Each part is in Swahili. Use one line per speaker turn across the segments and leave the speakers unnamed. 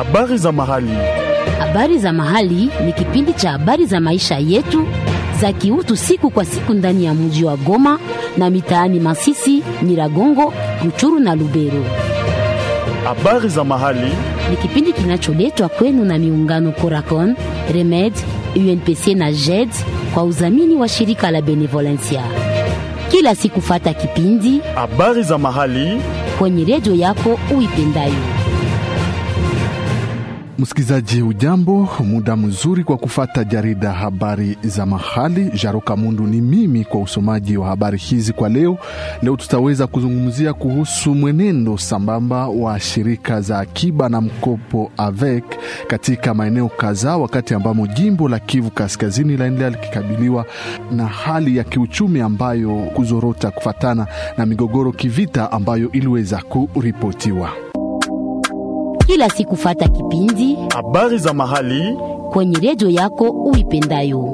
Habari za mahali.
Habari za mahali ni kipindi cha habari za maisha yetu za kiutu siku kwa siku ndani ya mji wa Goma na mitaani Masisi, Nyiragongo, Ruchuru na Lubero.
Habari za mahali.
Ni kipindi kinacholetwa kwenu na miungano Coracon, Remed, UNPC na JED kwa udhamini wa shirika la Benevolencia. Kila siku fata kipindi
Habari za mahali.
kwenye redio yako uipendayo.
Msikilizaji, ujambo, muda mzuri kwa kufata jarida habari za mahali. Jaroka Mundu ni mimi kwa usomaji wa habari hizi kwa leo. Leo tutaweza kuzungumzia kuhusu mwenendo sambamba wa shirika za akiba na mkopo AVEC katika maeneo kadhaa, wakati ambamo jimbo la Kivu Kaskazini laendelea likikabiliwa na hali ya kiuchumi ambayo kuzorota kufatana na migogoro kivita ambayo iliweza kuripotiwa.
Kila siku fata kipindi
Habari za mahali.
kwenye redio yako uipendayo.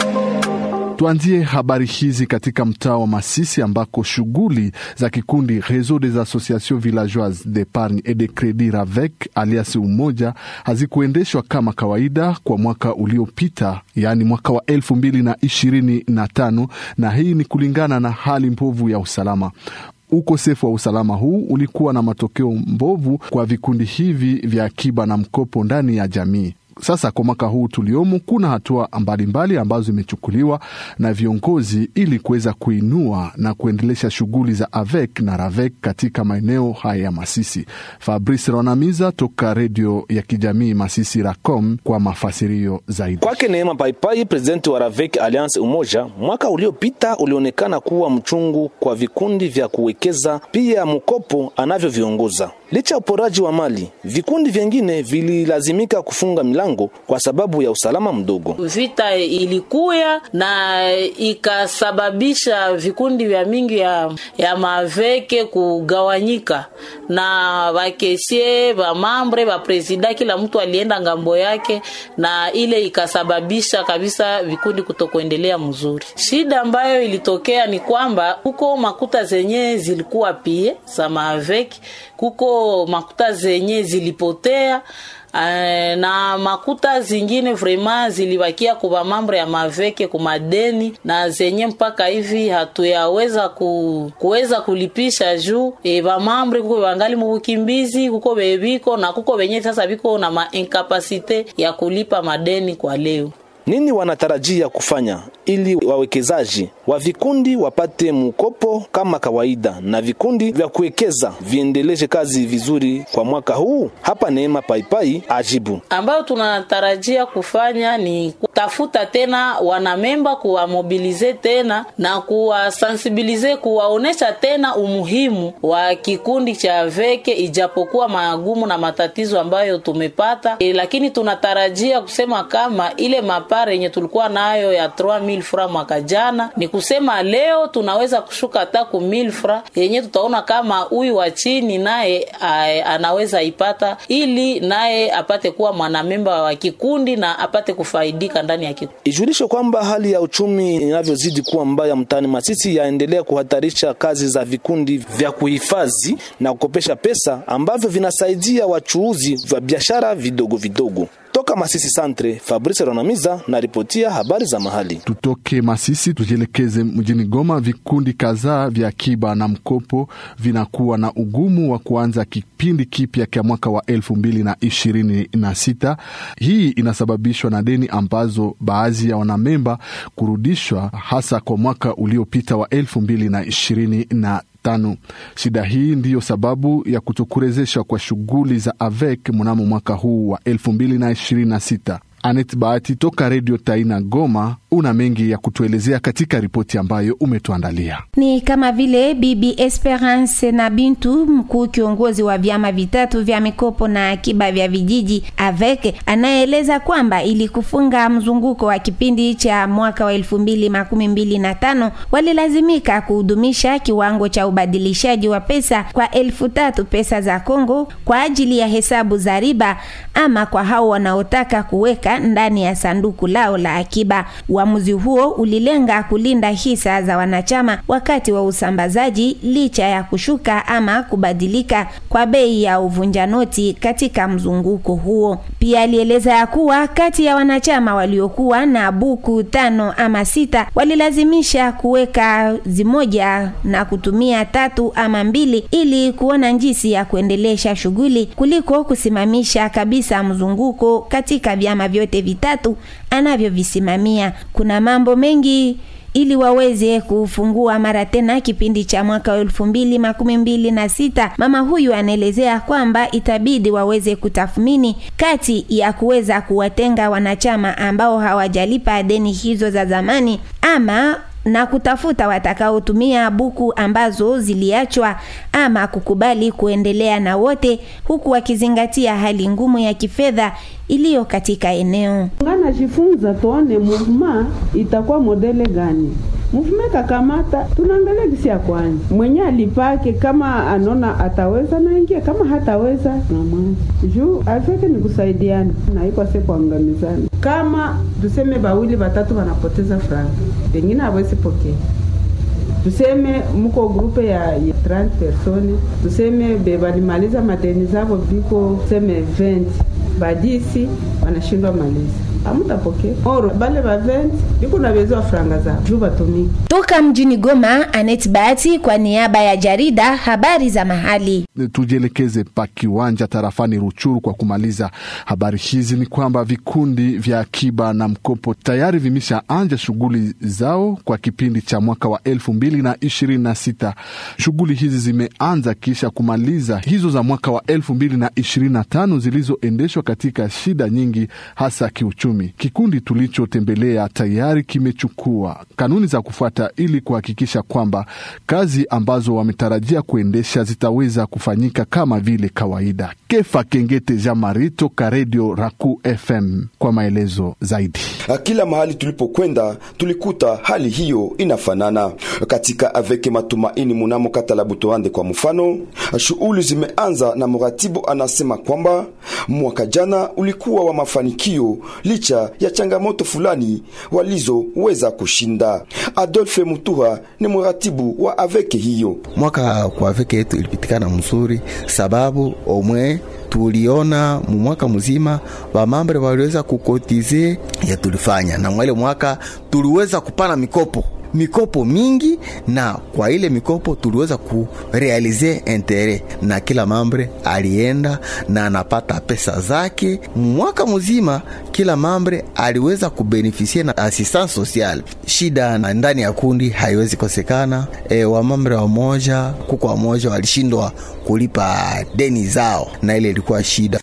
Tuanzie habari hizi katika mtaa wa Masisi ambako shughuli za kikundi Réseau des Associations Villageoises d'Epargne et de Credit RAVEC alias Umoja hazikuendeshwa kama kawaida kwa mwaka uliopita, yaani mwaka wa elfu mbili na ishirini na tano, na hii ni kulingana na hali mbovu ya usalama. Ukosefu wa usalama huu ulikuwa na matokeo mbovu kwa vikundi hivi vya akiba na mkopo ndani ya jamii. Sasa kwa mwaka huu tuliomo, kuna hatua mbalimbali ambazo zimechukuliwa na viongozi ili kuweza kuinua na kuendelesha shughuli za AVEC na RAVEC katika maeneo haya ya Masisi. Fabrice Ronamiza toka redio ya kijamii Masisi Racom kwa mafasirio zaidi.
Kwake Neema Paipai, presidenti wa Ravek Alliance Umoja, mwaka uliopita ulionekana kuwa mchungu kwa vikundi vya kuwekeza pia mkopo anavyoviongoza. Licha ya uporaji wa mali, vikundi vyengine vililazimika kufunga milango kwa sababu ya usalama mdogo.
Vita ilikuya na ikasababisha vikundi vya mingi ya, ya maveke kugawanyika na vakesie vamambre vapresida, kila mtu alienda ngambo yake, na ile ikasababisha kabisa vikundi kutokuendelea mzuri. Shida ambayo ilitokea ni kwamba kuko makuta zenye zilikuwa pie za maveki, kuko makuta zenye zilipotea Uh, na makuta zingine vrema zilibakia kuba mambo ya maveke kumadeni na zenye mpaka hivi hatuyaweza ku, kuweza kulipisha juu e, vamambre kuko vangali mubukimbizi kuko bebiko na kuko venye sasa biko na mainkapasite ya kulipa madeni kwa leo.
Nini wanatarajia kufanya ili wawekezaji wa vikundi wapate mkopo kama kawaida na vikundi vya kuwekeza viendeleshe kazi vizuri kwa mwaka huu? Hapa Neema Paipai ajibu.
ambayo tunatarajia kufanya ni kutafuta tena wanamemba, kuwamobilize tena na kuwasensibilize, kuwaonesha tena umuhimu wa kikundi cha veke, ijapokuwa magumu na matatizo ambayo tumepata e, lakini tunatarajia kusema kama ile mapare yenye tulikuwa nayo ya 3000 fra mwaka jana, ni kusema leo tunaweza kushuka hata ku 1000 fra yenye tutaona kama huyu wa chini naye a- anaweza ipata, ili naye apate kuwa mwanamemba wa kikundi na apate kufaidika ndani ya kikundi.
Ijulishe kwamba hali ya uchumi inavyozidi kuwa mbaya mtaani Masisi yaendelea kuhatarisha kazi za vikundi vya kuhifadhi na kukopesha pesa ambavyo vinasaidia wachuuzi wa biashara vidogo vidogo. Toka Masisi Santre, Fabrice Ronamiza na ripotia habari za mahali.
Tutoke Masisi tujielekeze mjini Goma. Vikundi kadhaa vya akiba na mkopo vinakuwa na ugumu wa kuanza kipindi kipya cha mwaka wa elfu mbili na ishirini na sita. Hii inasababishwa na deni ambazo baadhi ya wanamemba kurudishwa hasa kwa mwaka uliopita wa elfu mbili na ishirini na tano. Shida hii ndiyo sababu ya kutokurezeshwa kwa shughuli za AVEC mnamo mwaka huu wa elfu mbili na ishirini na sita. Anet Bahati toka Redio Taina Goma, una mengi ya kutuelezea katika ripoti ambayo umetuandalia.
Ni kama vile Bibi Esperance na Bintu, mkuu kiongozi wa vyama vitatu vya mikopo na akiba vya vijiji AVEC, anaeleza kwamba ili kufunga mzunguko wa kipindi cha mwaka wa elfu mbili makumi mbili na tano walilazimika kuhudumisha kiwango cha ubadilishaji wa pesa kwa elfu tatu pesa za Kongo kwa ajili ya hesabu za riba ama kwa hao wanaotaka kuweka ndani ya sanduku lao la akiba. Uamuzi huo ulilenga kulinda hisa za wanachama wakati wa usambazaji licha ya kushuka ama kubadilika kwa bei ya uvunja noti katika mzunguko huo. Pia alieleza ya kuwa kati ya wanachama waliokuwa na buku tano ama sita walilazimisha kuweka zimoja na kutumia tatu ama mbili ili kuona njisi ya kuendelesha shughuli kuliko kusimamisha kabisa mzunguko katika vyama vyote vitatu anavyovisimamia. Kuna mambo mengi ili waweze kufungua mara tena kipindi cha mwaka wa elfu mbili makumi mbili na sita. Mama huyu anaelezea kwamba itabidi waweze kutathmini kati ya kuweza kuwatenga wanachama ambao hawajalipa deni hizo za zamani ama na kutafuta watakaotumia buku ambazo ziliachwa ama kukubali kuendelea na wote huku wakizingatia hali ngumu ya kifedha iliyo katika eneo.
ngana jifunza tuone movement itakuwa modele gani mvume kakamata tunaangalia gisi ya kwanza mwenye alipake kama anona ataweza naingia kama hataweza namwacha juu afeke ni kusaidiana na iko se kuangamizana kama tuseme bawili batatu wanapoteza franga pengine hawezi pokea tuseme mko grupe ya, ya 30 persone tuseme be balimaliza madeni zavo biko tuseme 20 badisi wanashindwa maliza amutapokea oro bale ba 20 biko na bezo wa franga zao juu batumiki
Toka mjini Goma, Anet Bahati kwa niaba ya jarida habari za mahali.
tujielekeze pa kiwanja tarafani Ruchuru kwa kumaliza habari hizi. Ni kwamba vikundi vya akiba na mkopo tayari vimeshaanja shughuli zao kwa kipindi cha mwaka wa elfu mbili na ishirini na sita. Shughuli hizi zimeanza kisha kumaliza hizo za mwaka wa elfu mbili na ishirini na tano zilizoendeshwa katika shida nyingi, hasa kiuchumi. Kikundi tulichotembelea tayari kimechukua kanuni za kufuata ili kuhakikisha kwamba kazi ambazo wametarajia kuendesha zitaweza kufanyika kama vile kawaida. Kefa Kengete Jamari toka Redio Raku FM kwa maelezo zaidi.
Kila mahali tulipokwenda tulikuta hali hiyo inafanana. Katika Aveke Matumaini munamo kata la Butoande kwa mfano, shughuli zimeanza na mratibu anasema kwamba mwaka jana ulikuwa wa mafanikio licha ya changamoto fulani walizoweza kushinda. Adolphe Mutuha ni mratibu wa Aveke hiyo.
mwaka kwa veke yetu ilipitikana mzuri, sababu omwe tuliona mu mwaka mzima wamambre waliweza kukotize ya tulifanya, na mwele mwaka tuliweza kupana mikopo mikopo mingi, na kwa ile mikopo tuliweza kurealize intere, na kila mambre alienda na anapata pesa zake mwaka mzima. Kila mambre aliweza kubenefisie na assistance sociale. Shida na ndani ya kundi haiwezi kosekana. E, wamambre wamoja kuko wamoja walishindwa kulipa deni zao, na ile ilikuwa shida.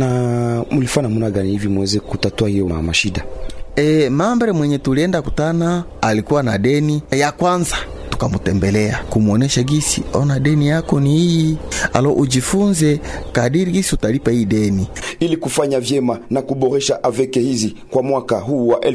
Na mlifanya namna gani hivi muweze kutatua hiyo ma- mashida?
E, mambre mwenye tulienda kutana alikuwa na deni ya kwanza tukamutembelea kumwonesha gisi, ona deni yako ni hii, alo ujifunze kadiri gisi utalipa hii deni.
Ili kufanya vyema na kuboresha aveke hizi kwa mwaka huu wa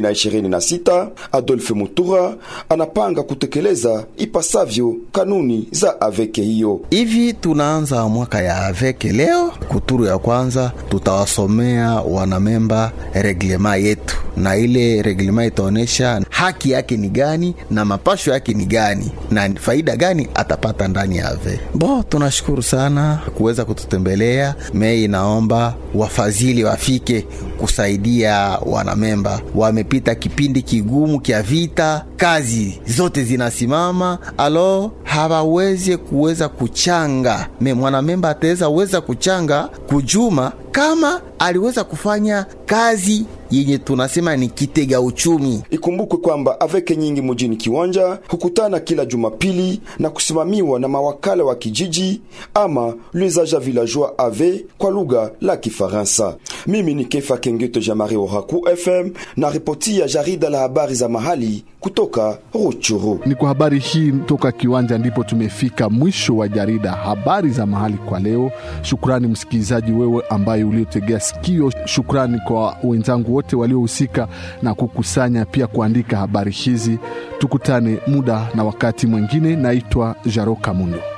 2026, Adolphe Mutura anapanga kutekeleza ipasavyo kanuni za aveke hiyo.
Hivi tunaanza mwaka ya aveke leo. Kuturu ya kwanza tutawasomea wanamemba reglema yetu, na ile reglema itaonyesha haki yake ni gani na mapasho yake ni gani na faida gani atapata ndani ya ave. Bo, tunashukuru sana kuweza kututembelea. Mei inaomba wafadhili wafike kusaidia wanamemba. Wamepita kipindi kigumu kya vita, kazi zote zinasimama, alo hawawezi kuweza kuchanga. Me mwanamemba ataweza weza kuchanga kujuma kama aliweza kufanya kazi yenye tunasema ni kitega uchumi.
Ikumbukwe kwamba aveke nyingi mjini Kiwanja hukutana kila Jumapili na kusimamiwa na mawakala wa kijiji ama les agents villageois ave kwa lugha la Kifaransa. Mimi ni Kefa Kengeto Jamari Oraku FM na ripoti ya jarida la habari za mahali kutoka Ruchuru.
Ni kwa habari hii toka kiwanja ndipo tumefika mwisho wa jarida habari za mahali kwa leo. Shukrani msikilizaji wewe ambaye uliotegea sikio. Shukrani kwa wenzangu wote waliohusika na kukusanya pia kuandika habari hizi. Tukutane muda na wakati mwingine. Naitwa Jaro Kamundo.